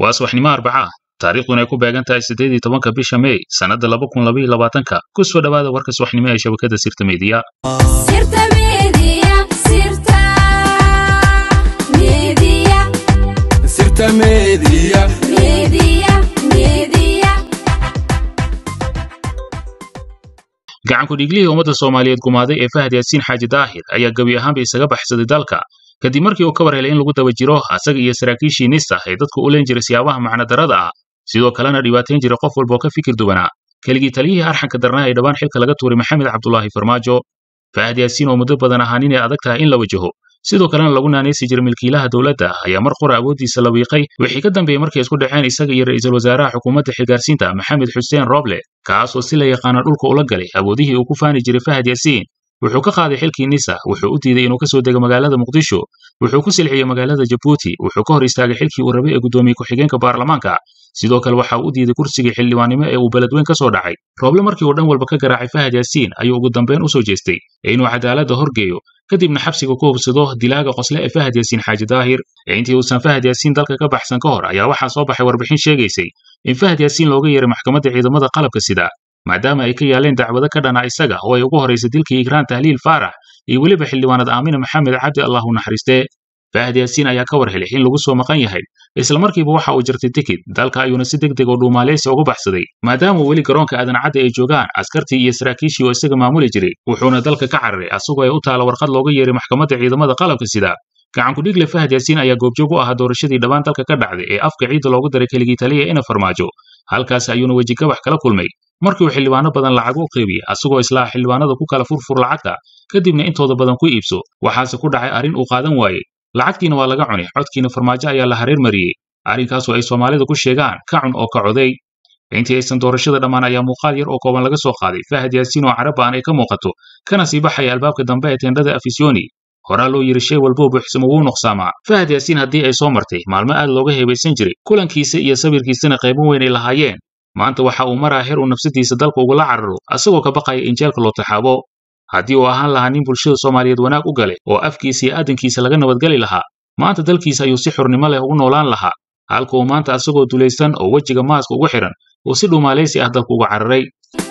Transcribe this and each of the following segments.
waa subaxnimo arbaca taariikhduna ay ku beegan tahay siddeed iyo tobanka bisha mey sannadda laba kun labaiyo labaatanka ku soo dhowaada warka subaxnimo ee shabakadda sirta meediya gacanku dhiiglihii ummadda soomaaliyeed gumaaday ee fahad yaasiin xaaji daahir ayaa gebi ahaanba isaga baxsaday dalka kadib markii uu ka war helay in lagu daba jiro asaga iyo saraakiishii nisa ee dadku u leen jiray siyaabaha macnadarrada ah sidoo kalena dhibaatayn jiray qof walba oo ka fikir duwanaa keligii taliyihii arxanka darnaa ee dhowaan xilka laga tuuray maxamed cabdulaahi farmaajo fahad yaasiin oo muddo badan ahaan inay adag tahay in la wajaho sidoo kalena lagu naanaysi jiray milkiilaha dowladda ayaa mar qura awooddiisa la wiiqay wixii ka dambeeyey markay isku dhaceen isaga iyo ra'iisul wasaaraha xukuumadda xilgaarsiinta maxamed xuseen roble kaas oo si la yaqaana dhulka ula galay awoodihii uu ku faani jiray fahad yaasiin wuxuu ka qaaday xilkii nisa wuxuu u diiday inuu ka soo dego magaalada muqdisho wuxuu ku silxiyey magaalada jabuuti wuxuu ka hor istaagay xilkii uu rabay ee guddoomiye ku-xigeenka baarlamaanka sidoo kale waxa uu u diiday kursigii xildhibaannimo ee uu beledweyn ka soo dhacay rooble markii uu dhan walba ka garaacay fahad yaasiin ayuu ugu dambayn u soo jeestay inuu cadaaladda horgeeyo kadibna xabsiga ku hubsado dilaaga qosle ee fahad yaasiin xaaji daahir intii uusan fahad yaasiin dalka ka baxsan ka hor ayaa waxaa soo baxay warbixin sheegaysay in fahad yaasiin looga yeeray maxkamadda ciidamada qalabka sida maadaama ay ka yaaleen dacwado ka dhana isaga oo ay ugu horaysay dilkii igraan tahliil faarax iyo weliba xildhibaanad aamina maxamed cabdi allah u naxariistee fahad yaasiin ayaa ka war helay in lagu soo maqan yahay islamarkiiba waxa uu jirtay tikid dalka ayuuna si deg deg oo dhuumaaleysi uga baxsaday maadaama weli garoonka aadan cadda ay joogaan askartii iyo saraakiishii oo isaga maamuli jiray wuxuuna dalka ka cararay asagoo ay u taala warqad looga yeeray maxkamadda ciidamada qalabka sida gacanku dhiigle fahad yaasiin ayaa goobjoog u ahaa doorashadii dhawaan dalka ka dhacday ee afka ciidda loogu daray keligii taliya ina farmaajo halkaas ayuuna wejigabax kala kulmay markii uu xildhibaano badan lacag u qaybiyey asagoo islaa xildhibaanada ku kala furfur lacagta kadibna intooda badan ku iibso waxaase ku dhacay arrin uu qaadan waayey lacagtiina waa laga cunay codkiina farmaajo ayaa la hareer mariyey arrinkaasoo ay soomaalida ku sheegaan ka cun oo ka coday intii aysan doorashada dhammaan ayaa muuqaal yar oo kooban laga soo qaaday fahad yaasiin oo carabaan ay ka muuqato kana sii baxaya albaabka dambe ee teendhada afisyooni horaa loo yidhi shay walboo buuxsamo wuu nuqsaamaa fahad yaasiin haddii ay soo martay maalmo aad looga heebaysan jiray kulankiisa iyo sabirkiisana qaybo weyn ay lahaayeen maanta waxa uu maraa heer uu nafsadiisa dalka ugula cararo asagoo ka baqaya in jeelka loo taxaabo haddii uu ahaan lahaa nin bulshada soomaaliyeed wanaag u galay oo afkiisa iyo aadankiisa laga nabadgeli lahaa maanta dalkiisa ayuu si xurnimo leh ugu noolaan lahaa halka uu maanta asagoo dulaysan oo wejiga maaska ugu xidhan uu si dhuumaalaysi ah dalka uga cararay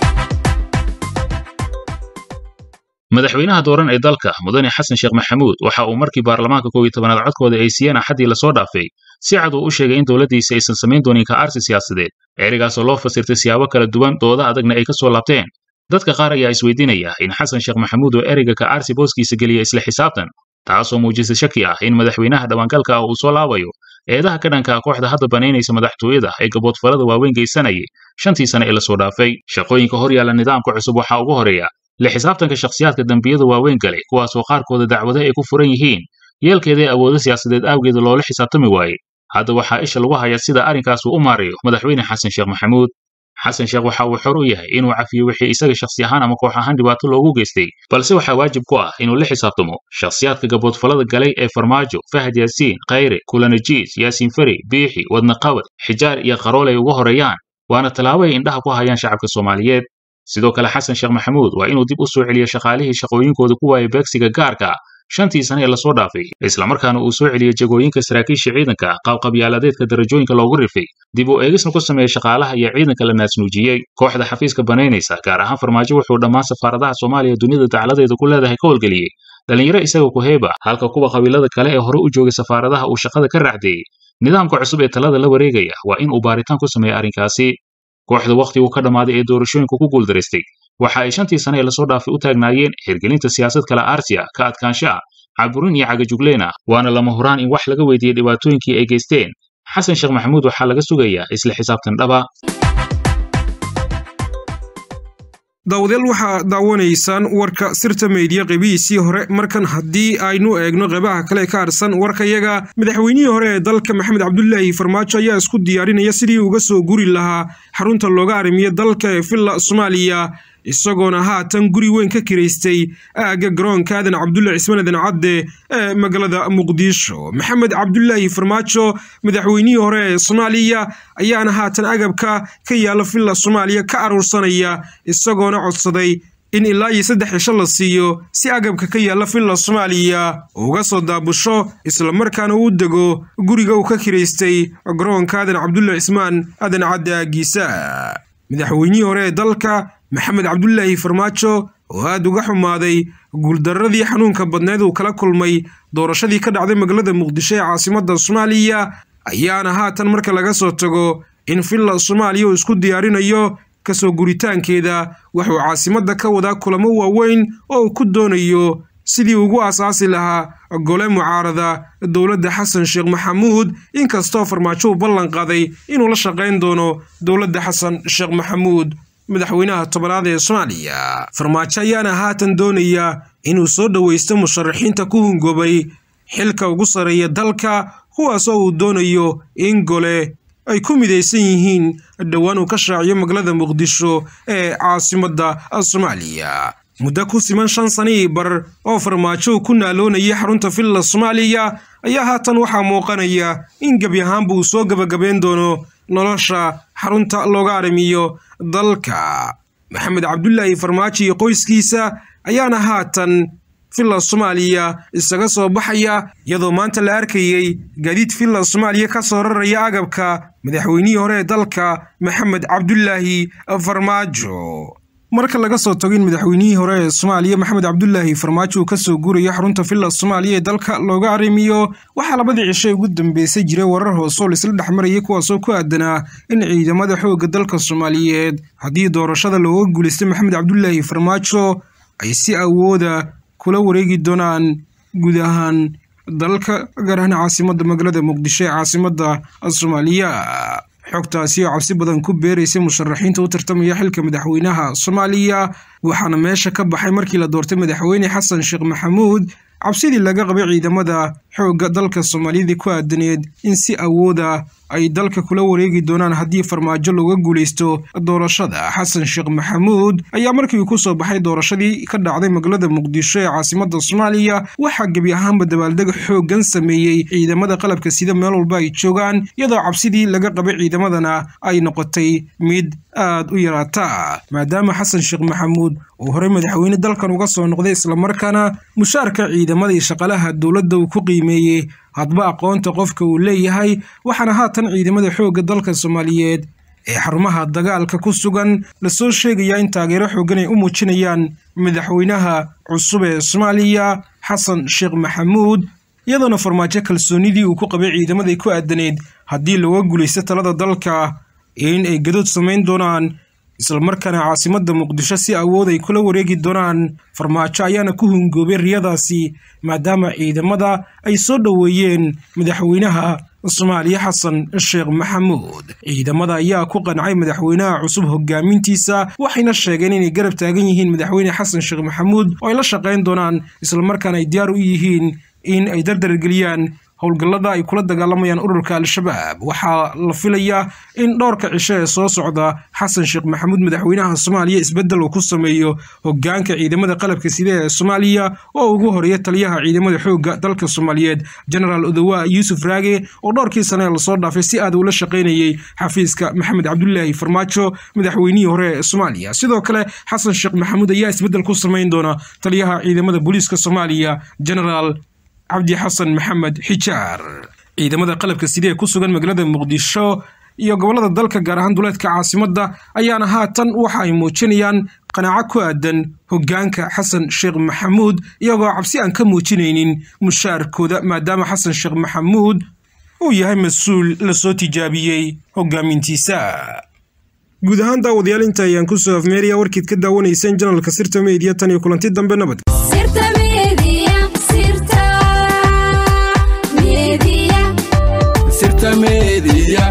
madaxweynaha dooran ee dalka mudane xasan sheekh maxamuud waxa uu markii baarlamaanka koob iyo tobanaad codkooda ay siiyeen axaddii lasoo dhaafay si cad uu u sheegay in dowladdiisa aysan samayn doonin ka arsi siyaasadeed ereygaasoo loo fasirtay siyaabo kala duwan dooda adagna ay ka soo laabteen dadka qaar ayaa isweydiinaya in xasan sheekh maxamuud oo ereyga ka arsi booskiisa geliya isla xisaabtan taasoo muujisa shaki ah in madaxweynaha dhawaangalka ah uu soo laabayo eedaha ka dhanka ah kooxda hadda banaynaysa madaxtooyada ee gaboodfalada waaweyn geysanayay shantii sane ee lasoo dhaafay shaqooyinka hor yaalla nidaamka cusub waxaa ugu horeeya la xisaabtanka shakhsiyaadka dembiyada waaweyn galay kuwaasoo qaarkooda dacwado ay ku furan yihiin yeelkeeda ee awoodo siyaasadeed awgeeda loola xisaabtami waayey hadda waxaa isha lagu hayaa sida arrinkaas uu u maarayo madaxweyne xasan sheekh maxamuud xasan sheekh waxa uu xor u yahay inuu cafiyo wixii isaga shakhsi ahaan ama koox ahaan dhibaato loogu geystay balse waxaa waajib ku ah inuu la xisaabtamo shakhsiyaadka gaboodfalada galay ee farmaajo fahad yaasiin khayre kulanajiis yaasiin fari biixi wadnaqabad xijaar iyo qarool ay uga horeeyaan waana tallaabo ay indhaha ku hayaan shacabka soomaaliyeed sidoo kale xasan sheekh maxamuud waa inuu dib u soo celiyo shaqaalihii shaqooyinkooda ku waayay beegsiga gaarka shantii sane ee lasoo dhaafay islamarkaana uu soo celiyey jagooyinka saraakiisha ciidanka qaabqabyaaladeedka darajooyinka loogu rifay dib uu eegisna ku sameeyey shaqaalaha iyo ciidanka la naasnuujiyey kooxda xafiiska banaynaysa gaar ahaan farmaajo wuxuu dhammaan safaaradaha soomaaliya dunida dacladeeda ku leedahay ka howlgeliyey dhallinyaro isaga ku heeba halka kuwa qabiilada kale ee hore u joogay safaaradaha uu shaqada ka raacdeeyey nidaamka cusub ee talada la wareegaya waa in uu baaritaan ku sameeya arrinkaasi kooxda wakhtigu ka dhammaaday ee doorashooyinku ku guuldaraystay waxa ay shantii sane ee lasoo dhaafay u taagnaayeen hirgelinta siyaasad kala aarsiya ka adkaansho ah caburin iyo cagajugleen ah waana lama huraan in wax laga weydiiyey dhibaatooyinkii ay geysteen xasan sheekh maxamuud waxaa laga sugayaa isla xisaabtan dhaba daawadayaal waxaa daawanaysaan warka sirta meediya qeybihiisii hore markan haddii aynu eegno qeybaha kale ka harsan warkayaga madaxweynihii hore ee dalka maxamed cabdulaahi farmaajo ayaa isku diyaarinaya sidii uga soo guri lahaa xarunta looga arrimiyo dalka ee villa soomaaliya isagoona haatan guri weyn ka kiraystay aagga garoonka aadan cabdulle cismaan aadan cadde ee magaalada muqdisho maxamed cabdulaahi farmaajo madaxweynihii hore ee soomaaliya ayaana haatan agabka ka yaala villa soomaaliya ka aruursanaya isagoona codsaday in ilaa iyo saddex cisho la siiyo si agabka ka yaalla villa soomaaliya uga soo daabusho islamarkaana uu dego guriga uu ka kiraystay garoonka aadan cabdulla cismaan aadan cadde aagiisa madaxweynihii hore ee dalka maxamed cabdulaahi farmaajo oo aad uga xumaaday guuldarradii xanuunka badneed uu kala kulmay doorashadii ka dhacday magaalada muqdisho ee caasimadda soomaaliya ayaana haatan marka laga soo tago in villa soomaaliya uu isku diyaarinayo kasoo guritaankeeda wuxuu caasimadda ka wadaa kulamo waaweyn oo uu ku doonayo sidii ugu asaasi lahaa gole mucaarada dowladda xasan sheekh maxamuud inkastoo farmaajo uu ballan qaaday inuu la shaqayn doono dowladda xasan sheekh maxamuud madaxweynaha tobanaad ee soomaaliya farmaajo ayaana haatan doonaya inuu soo dhowaysto musharaxiinta ku hungoobay xilka ugu sarreeya dalka kuwaasoo uu doonayo in gole ay ku midaysan yihiin dhowaan uu ka shaaciyo magaalada muqdisho ee caasimadda soomaaliya muddo ku siman shan sanihii bar oo farmaajo uu ku naaloonayay xarunta villa soomaaliya ayaa haatan waxaa muuqanaya in gebi ahaanba uu soo gebagabeyn doono nolosha xarunta looga arrimiyo dalka maxamed cabdulaahi farmaajo iyo qoyskiisa ayaana haatan villa soomaaliya isaga soo baxaya iyadoo maanta la arkayey gaadiid villa soomaaliya ka soo raraya agabka madaxweynihii hore ee dalka maxamed cabdulaahi farmaajo marka laga soo tago in madaxweynihii hore ee soomaaliya maxamed cabdulaahi farmaajo uu kasoo guurayo xarunta villa soomaaliya ee dalka looga arrimiyo waxaa labadii cishay ugu dambeysay jiray warar hoose oo laisla dhex marayay kuwaasoo ku aadanaa in ciidamada xoogga dalka soomaaliyeed haddii doorashada looga guulaystay maxamed cabdulaahi farmaajo ay si awooda kula wareegi doonaan guud ahaan dalka gaar ahaan caasimadda magaalada muqdisho ee caasimadda soomaaliya xogtaasi oo cabsi badan ku beeraysay musharaxiinta u tartamaya xilka madaxweynaha soomaaliya waxaana meesha ka baxay markii la doortay madaxweyne xasan sheekh maxamuud cabsidii laga qabay ciidamada xoogga dalka soomaaliyada ku aadaneed in si awooda ay dalka kula wareegi doonaan haddii farmaajo looga guulaysto doorashada xasan sheekh maxamuud ayaa markii uu ku soo baxay doorashadii ka dhacday magaalada muqdisho ee caasimadda soomaaliya waxaa gebi ahaanba dabaaldeg xooggan sameeyey ciidamada qalabka sida meel walba ay joogaan iyadoo cabsidii laga qabay ciidamadana ay noqotay mid aad u yaraata maadaama xasan sheekh maxamuud uu horey madaxweyne dalkan uga soo noqday islamarkaana mushaarka ciidamada iyo shaqalaha dowladda uu ku qiimeeyey hadba aqoonta qofka uu leeyahay waxaana haatan ciidamada xoogga dalka soomaaliyeed ee xarumaha dagaalka ku sugan lasoo sheegayaa in taageero xooggan ay u muujinayaan madaxweynaha cusub ee soomaaliya xasan sheekh maxamuud iyadoona farmaajo kalsoonidii uu ku qabay ciidamaday ku aadaneyd haddii looga guulaysto talada dalka in ay gadood samayn doonaan islamarkaana caasimadda muqdisho si awood ay kula wareegi doonaan farmaajo ayaana ku hungoobay riyadaasi maadaama ciidamada ay soo dhoweeyeen madaxweynaha soomaaliya xasan sheekh maxamuud ciidamada ayaa ku qancay madaxweynaha cusub hogaamintiisa waxayna sheegeen inay garab taagan yihiin madaxweyne xasan sheekh maxamuud oo ay la shaqayn doonaan islamarkaana ay diyaar u yihiin in ay dardargeliyaan howlgallada ay kula dagaalamayaan ururka al-shabaab waxaa la filayaa in dhowrka cisho ee soo socda xasan sheekh maxamuud madaxweynaha soomaaliya isbeddel uu ku sameeyo hogaanka ciidamada qalabka sida ee soomaaliya oo ugu horeeya taliyaha ciidamada xoogga dalka soomaaliyeed genaraal odowa yuusuf raage oo dhowrkii sane ee lasoo dhaafay si aad ula shaqaynayey xafiiska maxamed cabdulaahi farmaajo madaxweynihii hore ee soomaaliya sidoo kale xasan sheekh maxamuud ayaa isbeddel ku samayn doona taliyaha ciidamada booliiska soomaaliya genaraal cabdi xasan maxamed xijaar ciidamada qalabka sida ee ku sugan magaalada muqdisho iyo gobollada dalka gaar ahaan duleedka caasimadda ayaana haatan waxa ay muujinayaan qanaaco ku aadan hoggaanka xasan sheekh maxamuud iyagoo cabsi aan ka muujinaynin mushaarkooda maadaama xasan sheekh maxamuud uu yahay mas-uul lasoo tijaabiyey hoggaamintiisa guud ahaan daawadayaal inta ayaan ku soo afmeeraya warkiid ka daawanayseen janalka sirta meediya tan iyo kulanti dambe nabad media